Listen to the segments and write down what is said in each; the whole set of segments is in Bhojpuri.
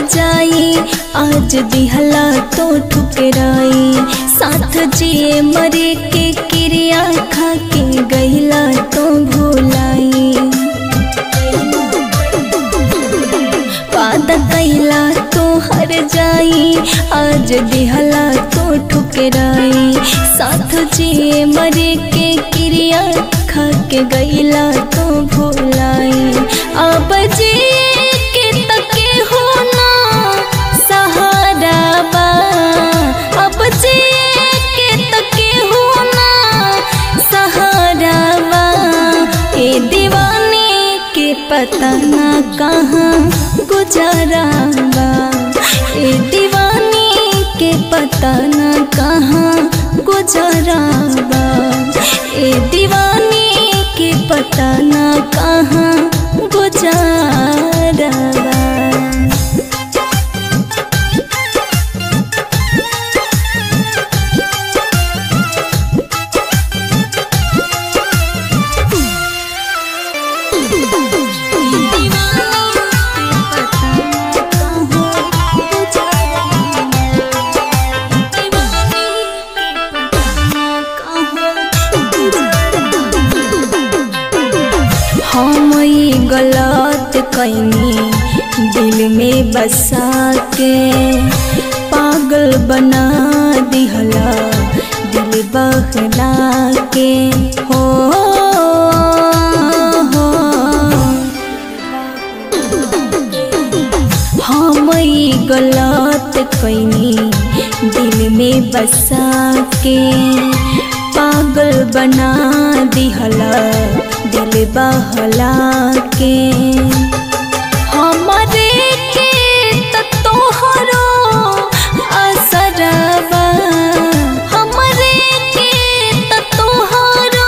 जाई आज दिहला तो ठुकराई साथ जिए मरे के क्रिया खा के गईला तो भुलाई वादा कैला तो हर जाई आज दिहला तो ठुकराई साथ जिए मरे के क्रिया खा के गईला तो भुलाई अब जिए के तके हो ना सहारा बा अब जिए के तके हो ना सहारा बा ए दीवानी के पता ना कहाँ गुजारा बा ए दीवानी के पता ना कहाँ गुजारा बा ए दीवानी के पता ना कहाँ गुजारा बा हम ई गलत कैनी दिल में बसा के पागल बना दिहला दिल बहला के हो हो हम ई गलत कैनी दिल में बसा के पागल बना दिहला दिल बहला के हमरे के त तोहरो असरबा हमरे के त तोहरो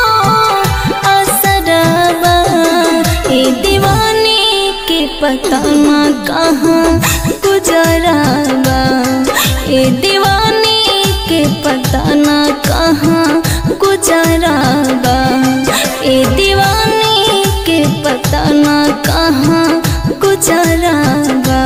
असरबा ए दीवानी के पता ना कहाँ गुजराबा ए दीवानी के पता ना कहाँ गुजराबा ए दीवानी के पता ना कहाँ गुजराबा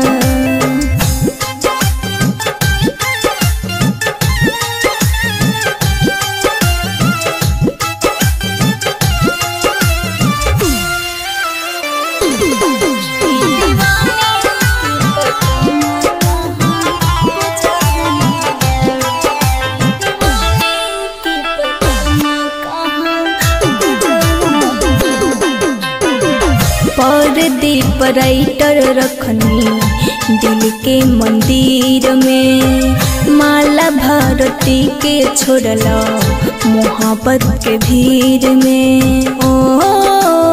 परदीप राइटर रखनी दिल के मंदिर में माला भारती के छोड़ला मोहब्बत के भीड़ में ओ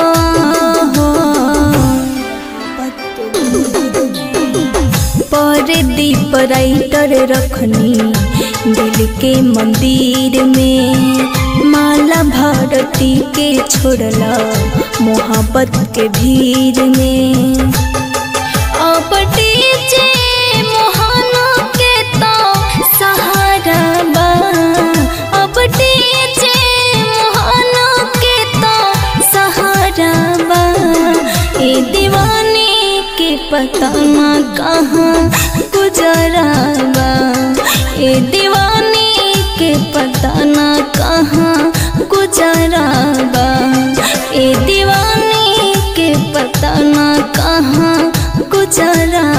परदीप राइटर रखनी दिल के मंदिर में माला भारती के छोड़ला मोहब्बत के भीड़ में अब डीजे मोहना के तो सहारा बा अब डीजे मोहना के तो सहारा बा ए दीवानी के पता ना कहाँ गुजरा बा ए दीवानी के पता ना कहाँ गुजरा बा ए दीवानी के पता ना कहाँ गुजरा